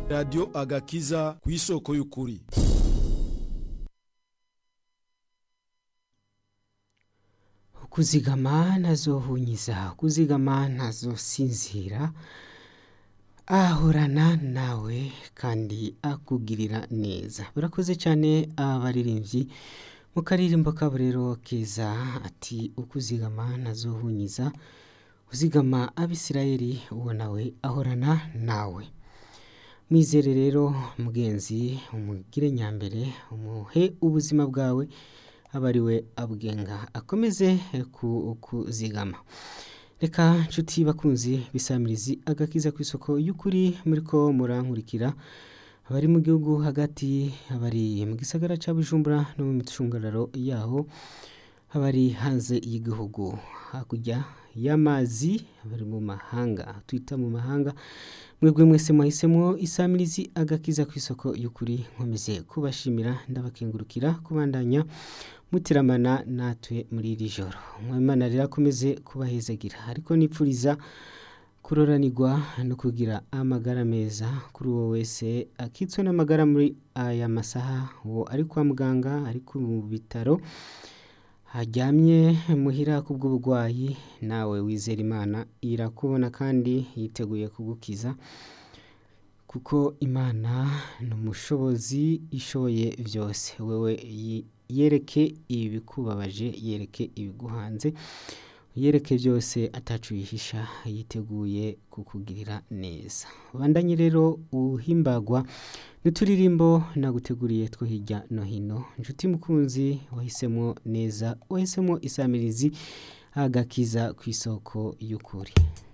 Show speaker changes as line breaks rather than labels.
radiyo agakiza ku isoko y'ukuri
kuzigama ntazohunyiza kuzigama ntazosinzira ahorana nawe kandi akugirira neza barakoze cyane abaririmbyi mu karirimbo kabo rero keza ati ukuzigama ntazohunyiza uzigama abisirayeli uwo nawe ahorana nawe mwizere rero mugenzi umugire nyambere umuhe ubuzima bwawe aba ari we abwenga akomeze ku- kuzigama reka nshuti bakunzi bisamirizi agakiza ku isoko y'ukuri muri ko murankurikira abari mu gihugu hagati abari mu gisagara cya bujumbura no mu micungararo yaho abari hanze y'igihugu hakurya y'amazi abari mu mahanga twita mu mahanga mwebwe mwese mwahisemo isamirizi agakiza ku isoko y'ukuri nkomeze kubashimira ndabakengurukira kubandanya mutiramana natwe muri iri joro mwimana rero akomeze kubahezagira ariko nipfuriza kuroranirwa no kugira amagara meza kuri uwo wese akitswe n'amagara muri aya masaha uwo ari kwa muganga ari ku bitaro haryamye muhira kubw'uburwayi nawe wizera imana irakubona kandi yiteguye kugukiza kuko imana ni umushobozi ishoboye byose wewe yi- yereke ibikubabaje yereke ibiguhanze yereke byose atacu yihisha yiteguye kukugirira neza bandanye rero uhimbagwa n'uturirimbo naguteguriye two hirya no hino inshuti mukunzi wahisemo neza wahisemo isamirizi agakiza ku isoko y'ukuri